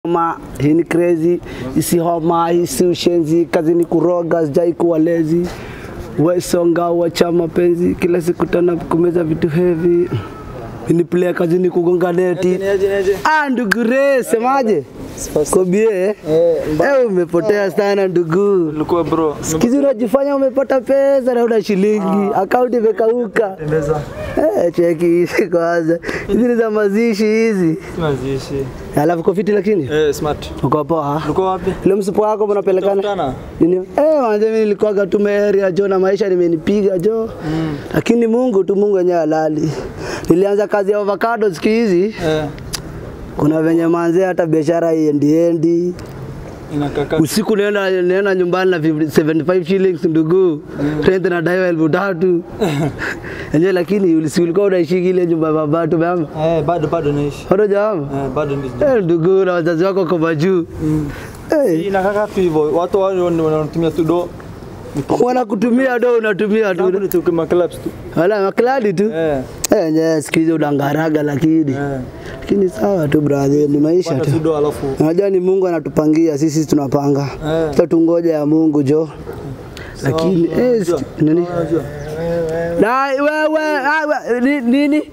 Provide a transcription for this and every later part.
homa, hii ni crazy, isi homa, hii si ushenzi, kazi ni kuroga, sijai kuwa lezi. Wesonga wacha mapenzi, kila siku tana kumeza vitu heavy. Ini play kazi ni kugonga neti. Ah, ndugu Ray, semaje? Kobie, eh, umepotea sana ndugu. Ulikuwa bro. Sikizi unajifanya umepata pesa na una shilingi, akaunti imekauka. Eh, cheki hizi kwanza. Hizi ni za mazishi hizi. Mazishi. Alafu uko fiti lakini? Eh, smart. Uko poa? Ulikuwa wapi? Ile msipo wako mnapelekana? Tutakutana. Nini? Eh, wanze mimi nilikuwa tu area jo na maisha nimenipiga jo. Lakini Mungu tu Mungu yenyewe halali. Nilianza kazi ya avocado siku hizi. Eh, Kuna venye manze hata biashara iendi endi. inakaka. Usiku naenda naenda nyumbani na 75 shillings ndugu. Rent na daiwa elfu tatu. Enyewe lakini ulisi ulikuwa unaishi ile nyumba ya baba tu mama. Eh, bado bado naishi. Bado jamaa. Eh, bado naishi. Eh, ndugu na wazazi wako kwa majuu. Eh, Inakaka tu hivyo. Watu wale wanatumia tu do. wanakutumia do unatumia Tangu tu. nitoke maclubs tu. Wala makladi tu. Eh. Eh, nye siku hizi unangaraga lakini. Eh. Lakini sawa tu brother, ni maisha Pata tu. tu do alafu. Unajua ni Mungu anatupangia, sisi tunapanga. Eh. Sasa tungoja ya Mungu jo. Lakini Sawa, eh, unajua. siki- nini? Unajua. Na wewe ah, we- ni- nini?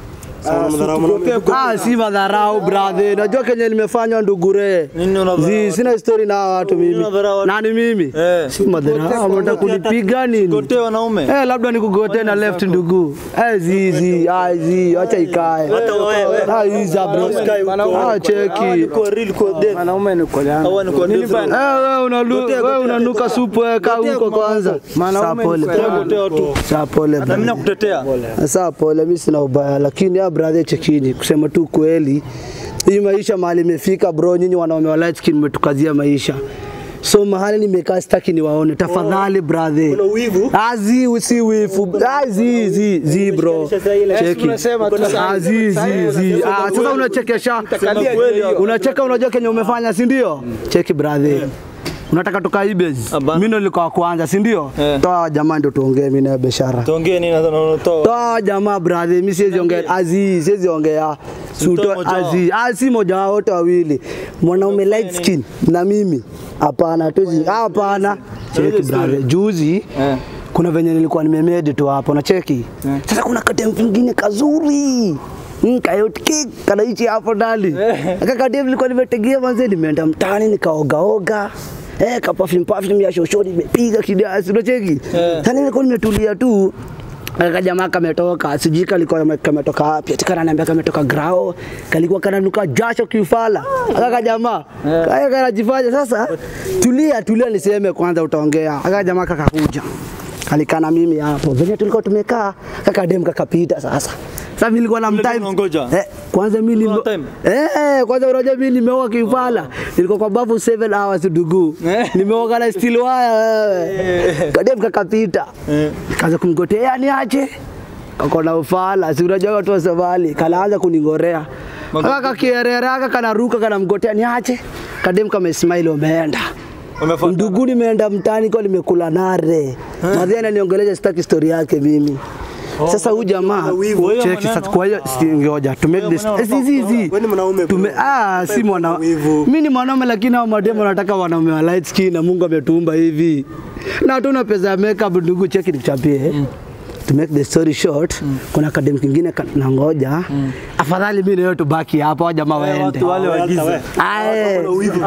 Ah, si madharau brother. Najua kenye nimefanywa ndugure. Nini unadharau Zi, sina story na hawa watu mimi. unadharau watu? Nani mimi? Eh. Si madharau, unataka kunipiga nini? Gote wanaume. Eh, labda nikugote na left ndugu. Eh, zi zi, ah zi, acha ikae. Ah, hiza bro. Ah, cheki. Wanaume ni kwa yangu. Hawa ni kwa nini bana? Eh, wewe unalu, wewe unanuka supu weka huko kwanza. Saa pole. Gotea tu. Saa pole. Na mimi brother. nakutetea. Saa pole, mimi sina ubaya, lakini ya brother, chekini, kusema tu kweli, hii maisha mahali imefika bro, nyinyi wanaume wa light skin mmetukazia maisha so mahali nimekaa sitaki niwaone, tafadhali brother. Kuna wivu? Ah, zi si wifu. Ah, zi zi zi bro. Cheki. Ah, zi zi zi. Ah, sasa unachekesha. Unacheka unajua kenye umefanya, si ndio? Cheki brother. Unataka tukaibe? Hapana. Mimi ndo nilikuwa wa kwanza, si ndio? Eh. Toa jamaa ndio tuongee mimi na biashara. Tuongee nini na unatoa? Toa jamaa brother, mimi siwezi ongea. Azi, siwezi ongea. Suto Mtoe moja wao. azi, ah, si moja wao wote wawili. Mwanaume light skin na mimi. Hapana, tuzi. Hapana. Cheki brother. Juzi Eh. kuna venye nilikuwa nimemedi tu hapo na cheki. Sasa kuna kadem kingine kazuri. Mm, kayotiki kanaichi hapo ndani. Aka kadem nilikuwa nimetegea manze nimeenda mtaani nikaogaoga. Eh, ka perfume perfume ya shoshoni nimepiga kidiasi unacheki. Sasa nilikuwa nimetulia tu Aka jamaa kametoka, sijui kalikuwa kame- kametoka wapi, ati kananiambia kametoka grao, kalikuwa kananuka jasho kiufala. Aka jamaa kaya kanajifanya sasa, tulia tulia, niseme kwanza, utaongea. Aka jamaa kakakuja kalikana mimi hapo venye tulikuwa tumekaa, kaka dem kakapita sasa. Sasa mimi nilikuwa na Ule mtime. dem unangoja? Eh, kwanza mimi nime Una time? Eh, kwanza unajua mimi nimeoga kiufala. Nilikuwa kwa bafu 7 hours dugu. Eh. Nimeoga na steel wire wewe. Kadem kakapita. Eh. Kaanza kumgotea niache. Kakona ufala, si unajua watu wa Somali, kanaanza kuningorea. Aka kakierera aka kanaruka kanamgotea niache. Kadem kama smile umeenda. Umefuata. Ndugu nimeenda mtaani kwa nimekula nare. Madhia ananiongelesha sitaki story yake mimi. Sasa huyu jamaa Kwa hiyo cheki sasa maneno- kwa hiyo si- ngoja to make this maneno eh, si si si Wewe ni mwanaume, bro. tume ah si mwana wivu. mimi ni mwanaume lakini hao mademo wanataka wanaume wa light skin na Mungu ametuumba hivi na hatuna pesa ya makeup ndugu cheki nichapie to make the story short kuna kadem kingine kanangoja afadhali mimi na wewe tubaki hapa hao jamaa waende Watu wale wa giza. Aye.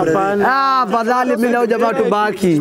Ah, afadhali mimi na huyo jamaa tubaki.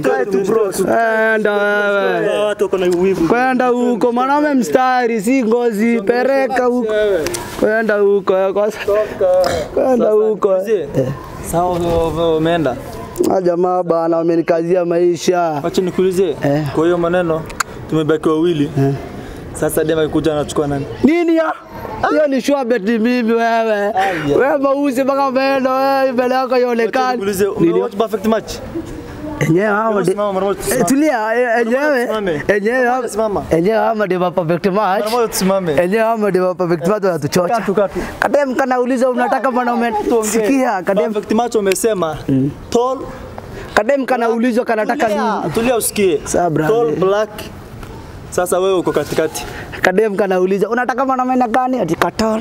Enda wewe. Watu wako na wivu. Kwenda huko mwanaume mstari, si ngozi, pereka huko. Kwenda huko eh, kwa kwenda huko. Mzee, Sawa u- umeenda. Ah, jamaa bana wamenikazia maisha. Wacha nikuulize. Eh. Kwa hiyo maneno tumebaki wawili. Sasa dema kuja anachukua nani? Nini ya? Hiyo ni sure bet ni mimi wewe. Wewe mauzi mpaka umeenda wewe mbele yako Wacha ionekane. nikuulize, Nini? umewatch perfect match? Enyewe hao de- Simama mara moja Eh, tusimame. Tulia, eh, enyewe Tusimame. enyewe hao- Simama. enyewe hao de perfect match. Mara moja tusimame. Enyewe hao de perfect match wanatuchocha. Katu, katu. Kadem kanauliza unataka mwanaume sikia kadem Perfect match umesema tall kadem kanaulizwa kanataka Tulia, nini tulia usikie. Sawa, brother. Tall black. Sasa wewe uko katikati. kadem kanauliza unataka mwanaume na gani ati katol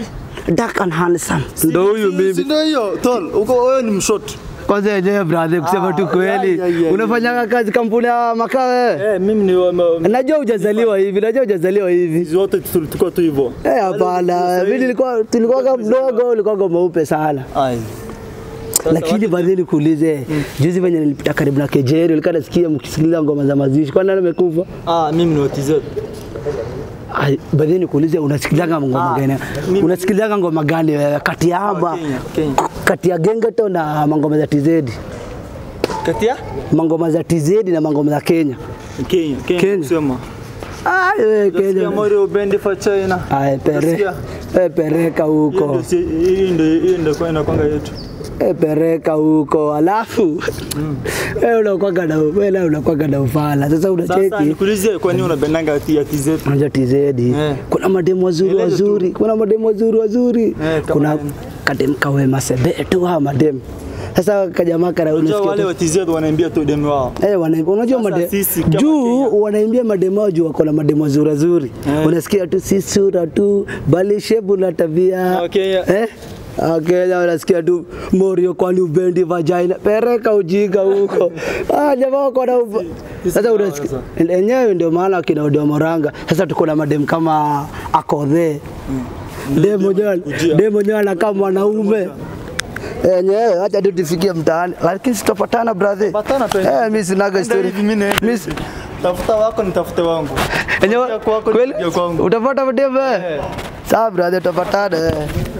dark and handsome. Ndo huyu Si mimi. ndio hiyo? Tol, uko wewe ni mshort. Kwanza yenyewe brother, kusema tu Ah, kweli, ya, ya, ya, unafanyanga kazi kampuni ya makaa wewe? Eh, mimi ni wa- ma- Najua hujazaliwa hivi, najua hujazaliwa hivi. zote tu- tuko tu hivyo. Eh, hapana, mimi nilikuwa tulikuwa mdogo, ulikuwa mweupe sana. Ai. Lakini baadhi nikuulize, juzi venye nilipita karibu na Kejeri, ulikuwa nasikia mkisikiliza ngoma za mazishi, kwani nani amekufa? Ah, mimi ni wa TZ. Ai, Baadhi nikuulize, unasikilizaga ngoma Ah, gani? mimi- Unasikilizaga ngoma gani wewe, kati ya Aba, Kenya, Kenya. kati ya Gengeto na mangoma za TZ? Kati ya Mangoma za TZ na mangoma za Kenya. Kenya, Kenya. Kenya. Kusema. Ai, wewe Kenya Kenya. Mario Bendi for China. Ai, pere, Utasikia? eh, pereka Hiyo huko. ndio si- hiyo ndio hiyo ndio kwa inakwanga yetu. Eh, pereka huko. Alafu wewe unakwanga na wewe unakwanga na ufala. Sasa Sasa unacheki nikuulizie kwa nini unapendanga ati ya TZ? Unajua TZ kuna mademu wazuri Nieleze tu. wazuri, kuna mademu wazuri wazuri, Eh, kama kuna nani? kademu kawema sebe tu hawa mademu. Sasa kajamaa kana Unajua unasikia wale tu- wa TZ wanaambia tu demu wao. Eh, wana- unajua Sasa made sisi kama juu Kenya. wanaimbia mademu wao juu wako na mademu wazuri wazuri. Eh. Unasikia tu si sura tu bali shebu na tabia. Okay. Eh? Wakenya wanasikia tu Morio kwani ubendi vagina pereka ujinga huko. Ah, jamaa wako na uba- sisi sasa hawa unasikia sasa. enyewe ndio maana kina Odio Moranga. Sasa tuko na mademu kama Akodhe. Demo mwenyewe kujia. demo mwenyewe anakaa mwanaume. Enyewe acha tu tufikie mtaani, lakini sitapatana brother. Patana tu. Eh, mimi sinaga Enda story. hivi mimi naenda Mimi hivi. Tafuta wako nitafute wangu. enyewe Kuja kwako kweli nikuja kwangu. utapata mademu. eh? Eh. Sawa brother, tutapatana. eh.